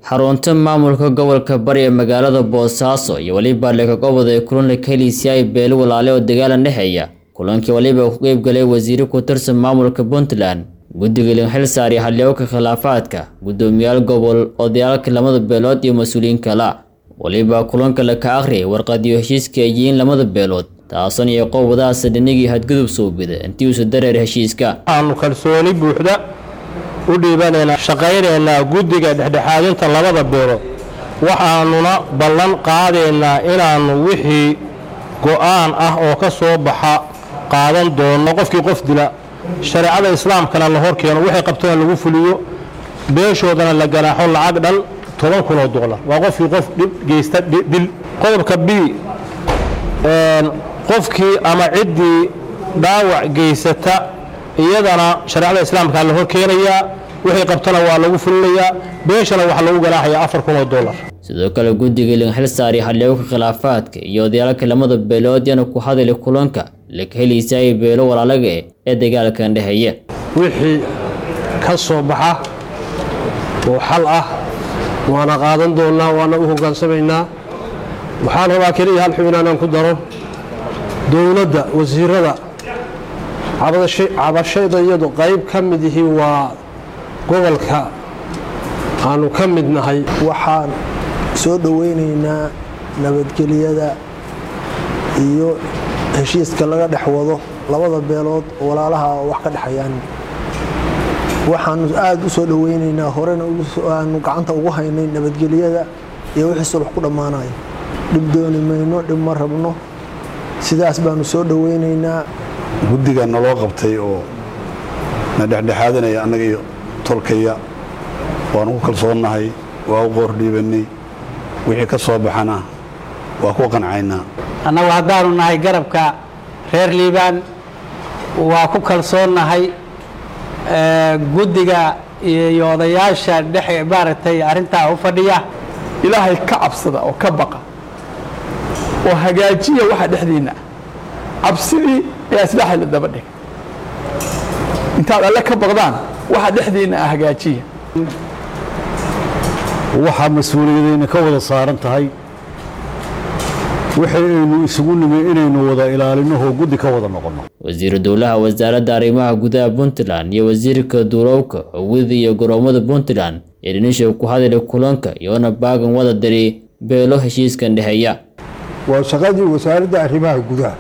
xarunta maamulka gobolka bari ee magaalada boosaaso iyo weliba leekagobod ee kulan ka heliisiyay beelo walaale oo dagaalan dhexeeya kulankii waliba ku qeybgalay wasiiro ku tirsan maamulka puntland guddiga linxil saari xildhibaanka khilaafaadka guddoomiyaal gobol odayaalka lamada beelood iyo mas-uuliyiin kala waliba kulanka la ka akhriyay warqadiyo heshiiska ay yihiin lamada beelood taasan iyo qowbadaasa dhinigii hadgudub suubida intii uusa dareer heshiiska waxaanu kalsooni buuxda u dhiibanaynaa shaqaynaynaa guddiga dhexdhexaadinta labada beelood waxaanuna ballan qaadaynaa inaannu wixii go'aan ah oo ka soo baxa qaadan doono qofkii qof dila shareecada islaamkana la hor keeno waxay qabtana lagu fuliyo beeshoodana la ganaaxo lacag dhan toban kun oo dolar waa qofkii qof dhib geysta dil qodobka b qofkii ama ciddii dhaawac geysata iyadana shareecada islaamkaa la hor keenayaa wixii qabtana waa lagu fulinayaa beeshana waxaa lagu ganaaxayaa afar kun oo dolar sidoo kale guddiga linxil saari xildhibaanka khilaafaadka iyo odayaalka lamada beelood yana ku hadali kulanka laka heliisayay beelo walaalaga eh ee dagaalkan dhexeeya wixii ka soo baxa oo xal ah waana qaadan doonnaa waana u hoggaansamaynaa waxaan rabaa keliya hal xubin aanaan ku daro dowladda wasiirada cabashayda iyadu qayb ka mid ihi waa gobolka aanu ka mid nahay waxaan soo dhoweynaynaa nabadgelyada iyo heshiiska laga dhex wado labada beelood oo walaalaha oo wax ka dhexayaan waxaanu aada u soo dhoweynaynaa horena aanu gacanta ugu haynay nabadgelyada iyo wixii sulux ku dhammaanayo dhib dooni mayno dhib ma rabno sidaas baanu soo dhoweynaynaa guddiga naloo qabtay oo na dhexdhexaadanaya annaga iyo tolkaya waanu ku kalsoonnahay waa u qoor dhiibannay wixii ka soo baxana waa ku qancaynaa annagu haddaanu nahay garabka reer liibaan waa ku kalsoonnahay guddiga iyo odayaasha dhex maaragtay arrintaa u fadhiya ilaahay ka cabsada oo ka baqa oo hagaajiya waxa dhexdiinna cabsidii ayaa islaaxay la daba dhig intaad alle ka baqdaan waxa dhexdiinna ah hagaajiya waxaa mas-uuliyadayna ka wada saaran tahay waxaynu isugu nimi inaynu wada ilaalinooo guddi ka wada noqonno wasiiru dowlaha wasaaradda arrimaha gudaha puntland iyo wasiirka duulowka hawida iyo garoomada puntland ee dhinisha ku hadalay kulanka iyoona baagan wada diri beelo heshiiskan dhexeeya waa shaqadii wasaaradda arrimaha gudaha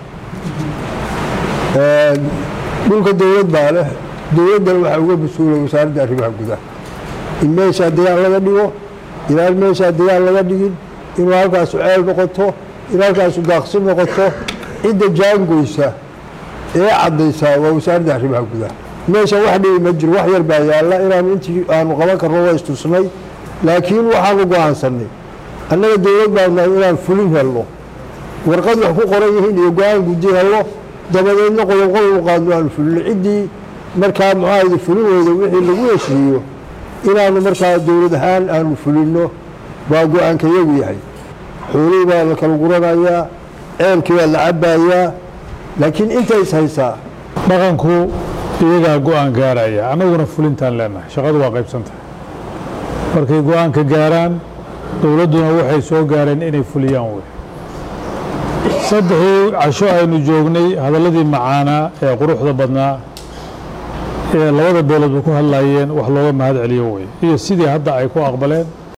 dhulka dowlad baa leh dowladdana waxaa uga mas-uulay wasaaradda arrimaha gudaha in meeshaa dagaal laga dhigo inaan meeshaa dagaal laga dhigin inuu halkaasu ceel noqoto in halkaasu daaqsi noqoto cidda jaangoysa ee caddaysaa waa wasaaradda arrimaha gudaha meesha wax dhibi ma jiro wax yar baa yaalla inaanu intii aanu qaban karno waa istusnay laakiin waxaanu go-aansanay annaga dowlad baanu nahay inaan fulin helno warqad wax ku qoran yihiin iyo go-aan guddi helno dabadeedna qodob qodob qaadno aanu fulino ciddii markaa muxaahada fulin weyda wixii lagu heshiiyo inaanu markaa dowlad ahaan aanu fulinno baa go-aanka yagu yahay xoolihii baa la kala guranayaa ceelkii baa la cabaayaa laakiin intays haysaa dhaqanku iyagaa go-aan gaaraya annaguna fulintaan leenahay shaqadu waa qaybsantahay markay go-aanka gaaraan dowladduna waxay soo gaareen inay fuliyaan wey saddexii casho aynu joognay hadalladii macaanaa ee quruxda badnaa ee labada beeloodba ku hadlaayeen wax looga mahad celiyo wey iyo sidii hadda ay ku aqbaleen